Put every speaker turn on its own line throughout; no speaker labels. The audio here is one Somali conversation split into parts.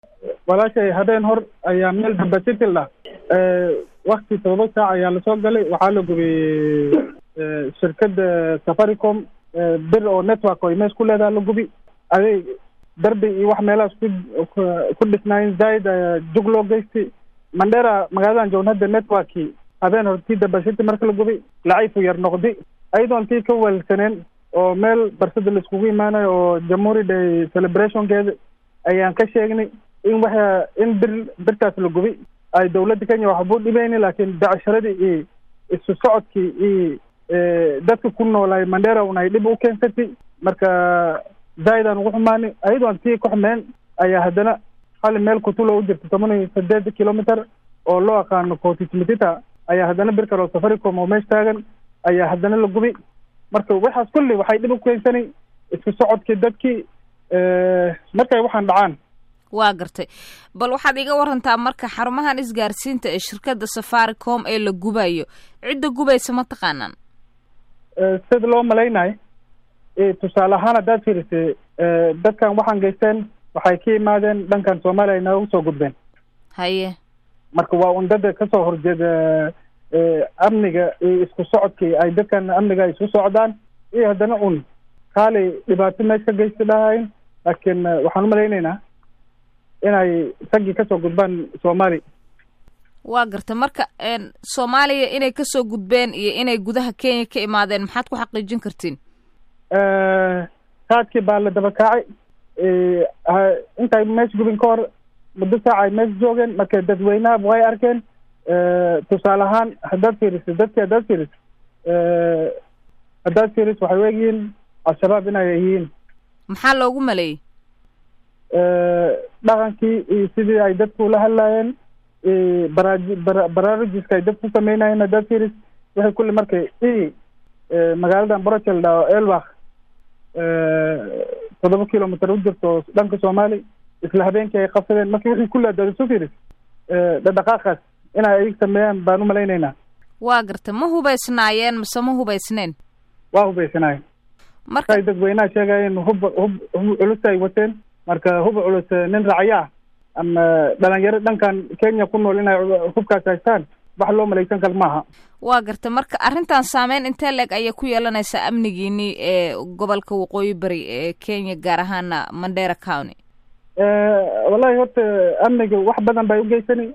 walaashay habeen hor ayaa meel bambasikil ah wakti todoba saac ayaa lasoo galay waxaa la gubiyey shirkadda safaricom bir oo network oo imees ku leedaha la gubi aday darbi iyo wax meelahaas ku ku dhisnaayen zaaid jug loo geystay mandera magaaladan joogna hadda networki habeen hor tii dambashiti marka la gubi laciifu yar noqdi ayadoon tii ka weelsaneen oo meel barsada laiskugu imaanayo oo jamhuuri day celebrationkeeda ayaan ka sheegnay in waxa in bir birtaas la gubi ay dawladda kenya waxbuu dhibeyni laakiin becsharadii iyo isu socodkii iyo dadka ku noolaay mandera un ay dhib u keensatay marka zaaidaan ugu xumaani ayadoon tii ku xumeen ayaa haddana hali meel kutulo u jirta toban iyo sideed kilometer oo loo aqaano cotismitita ayaa haddana bir kale oo safaricom oo meesh taagan ayaa haddana la gubi marka waxaas kulli waxay dhib u keensanay isku socodkii dadkii markay waxaan dhacaan
waa gartay bal waxaad iga warantaa marka xarumahan isgaarsiinta ee shirkadda safaricom ee la gubayo cidda gubaysa ma taqaanaan
sida loo malaynayo tusaale ahaan haddaad fiirisay dadkan waxaan geysteen waxay ka yimaadeen dhankan soomaaliya ay nooga soo gudbeen
haye
marka waa un dada kasoo horjeeda amniga iyo isku socodkii ay dadkan amniga ay isku socdaan iyo haddana un kaali dhibaato meesh ka geysta dhahayn laakiin waxaan umalaynaynaa inay raggii kasoo gudbaan soomaali
waa gartay marka soomaaliya inay kasoo gudbeen iyo inay gudaha kenya ka imaadeen maxaad ku xaqiijin kartiin
saadkii baa la daba kaacay intay meesh gubin ka hor muddo saac ay meesh joogeen marka dadweynaha way arkeen tusaale ahaan haddaad fiiriso dadkii haddaad fiiriso haddaad fiiriso waxay u egyihiin al-shabaab inay yihiin
maxaa loogu maleeyey
dhaqankii iyo sidii ay dadku ula hadlaayeen baraaji bara baraarujiska ay dadku sameynayeen haddaad fiiris waxay kulli markay i magaaladan brochel dha elbak toddoba kilometer u jirto dhanka soomaali isla habeenkii ay qabsadeen marka wixii kulli haddaad isu fiiris dhadhaqaaqaas inay ayag sameeyaan baan umalaynaynaa
waa gartay ma hubaysnaayeen mase ma hubaysneen
waa hubaysanaayeen
marka
ay dadweynaha sheegayeen hub hub hub culus ay wateen marka hub culus nin raacyo ah ama dhalinyaro dhankan kenya ku nool inay hubkaas haystaan wax loo malaysan kar maaha
waa gartay marka arrintan saameyn intee leeg ayay ku yeelanaysaa amnigiini ee gobolka waqooyi bari ee kenya gaar ahaana mandera county
wallahi horta amniga wax badan bay ugeysani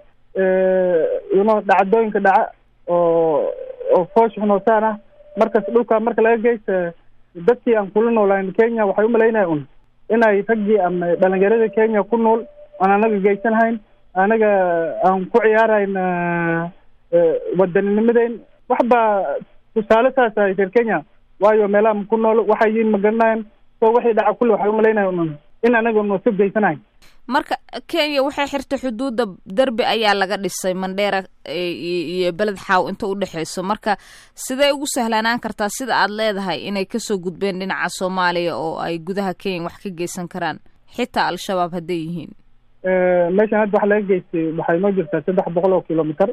ino dhacdooyinka dhaca oo oo foosh xunootaan ah markas dhulka marka laga geysta dadkii aan kula noolayn kenya waxay umalaynaya un inay raggii ama dhalinyarada kenya ku nool aan anaga geysanhayn anaga aan ku ciyaarayn wadaninimadayn wax baa tusaale saas ahay reer kenya waayo meelaha ku nool waxay yihiin ma garanayan so wixii dhaca kulli waxay umalaynaya un in anaga una si geysanahayn
marka kenya waxay xirtay xuduudda derbi ayaa laga dhisay mandheera iyo beled xaaw inta udhexeyso marka sidee ugu sahlanaan kartaa sida aad leedahay inay kasoo gudbeen dhinaca soomaaliya oo ay gudaha kenya wax ka geysan karaan xitaa al-shabaab hadday yihiin
meeshan hadda waxa laga geystay waxay noo jirtaa saddex boqol oo kilometer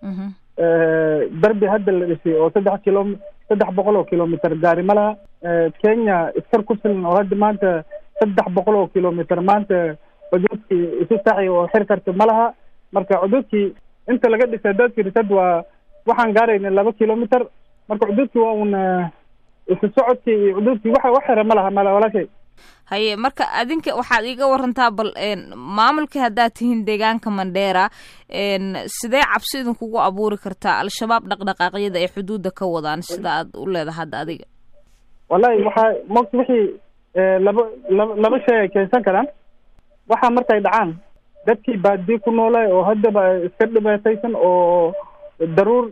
darbi hadda la dhisay oo saddex kilo saddex boqol oo kilometer gaari ma laha kenya iskar ku filan oo hadda maanta saddex boqol oo kilometer maanta cuduudkii isu saxi oo xir karta ma laha marka cuduudkii inta laga dhisay haddaad firisad waa waxaan gaarayna laba kilometer marka cuduudkii waa un isu socodkii iyo cuduudkii waxa wax xira ma laha mala walaashay
haye marka adinka waxaad iiga warantaa bal maamulkii haddaad tihiin deegaanka mandheera sidee cabsi idinkugu abuuri kartaa al-shabaab dhaqdhaqaaqyada ay xuduudda ka wadaan sida aad u leedaha hadda adiga
wallahi waxaa mota wixii laba laba laba shay ay keensan karaan waxaa markay dhacaan dadkii baadiye ku noolay oo haddaba iska dhibaataysan oo daruur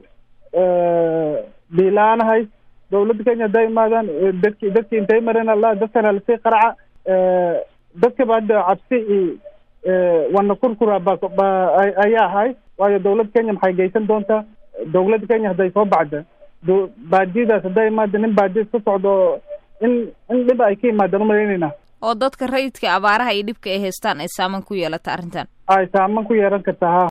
biila-aanahay dawladda kenya hadday imaadaan dadki dadki intay mareen alla dadkana lasii qaraca dadkaba hadda cabsi iyo wana kurkura ba ba ayaa ahay waayo dawladda kenya maxay geysan doontaa dawladda kenya hadday soo bacda baadiyadaas hadday imaada nin baadiya iska socdo in in dhib ay ka yimaadaan umalaynayna
oo dadka rayidka abaaraha iyo dhibka ay haystaan ay saaman ku yeelata arrintan
ay saaman ku yeelan kartaa ha